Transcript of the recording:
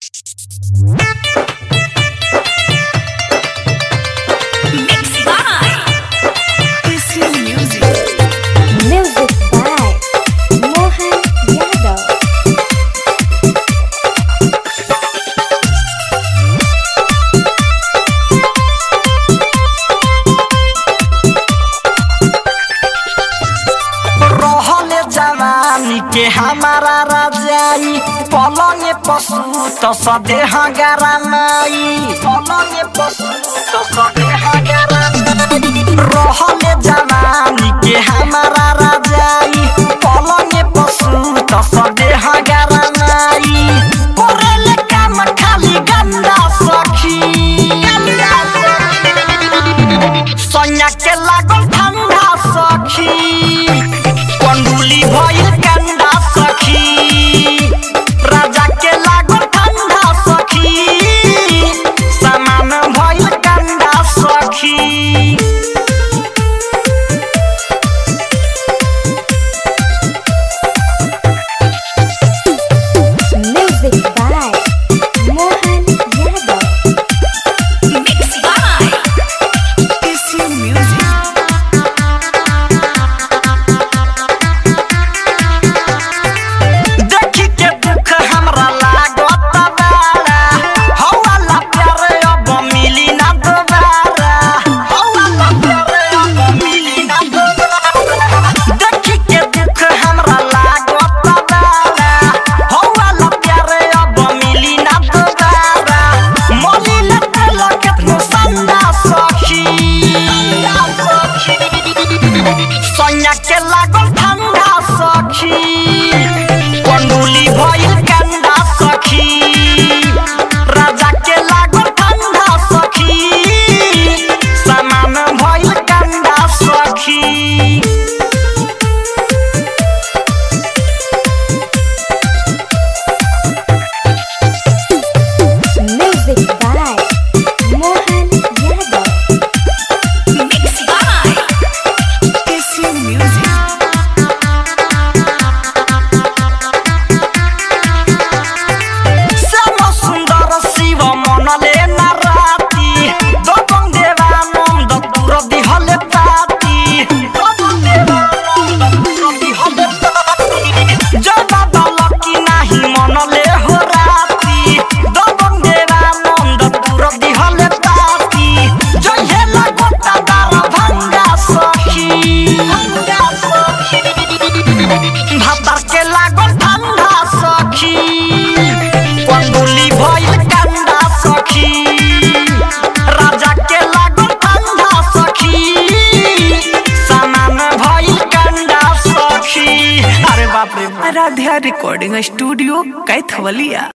Mixed by PC Music. Music by Mohan Yadav. रहले जवानी के हमारा राजाई पलंग पशु तो सदेह गरमाई पलंग पशु तो सदेह गरमाई रहले जवानी के हमारा राजाई पलंग पशु तो सदेह गरमाई करेले काम खाली गंदा सखी गंदा सखी सोनिया के लागल ठंडा सखी कंडुली भइल कंडा सखी राजा के लागल ठंडा सखी सामान भइल कंडा सखी Music by Mohan Yadav. Mixed by PC Music. देखी के दुख हमरा लागत बारा हौला प्यार अब मिली ना दोबारा हौला प्यार अब मिली ना दोबारा देखी के दुख हमरा लागत बारा हौला प्यार अब मिली ना दोबारा मोली न तेल केतनो संदा सखी सोनिया के लागल ठंडा सखी कंडुली भइल कंडा सखी राजा के लागल ठंडा सखी सामान भइल कंडा सखी Music by Mohan Yadav. Mixed by PC Music. Shyam सुन्दर शिव मनले न राति दबङ देवानन्द तुर दिहले पाती दबङ देवानन्द तुर दिहले पाती जय बाबा लकी नाही मनले हो राति दबङ देवानन्द तुर दिहले पाती जय हेला गोटा दार भङ्गा सखी भङ्गा सखी भातर के लागल ठंडा सखी कंडुली भइल कंडा सखी राजा के लागल ठंडा सखी सामान भइल कंडा सखी अरे बाप रे बाप। Aaradhya recording studio Kaithwalia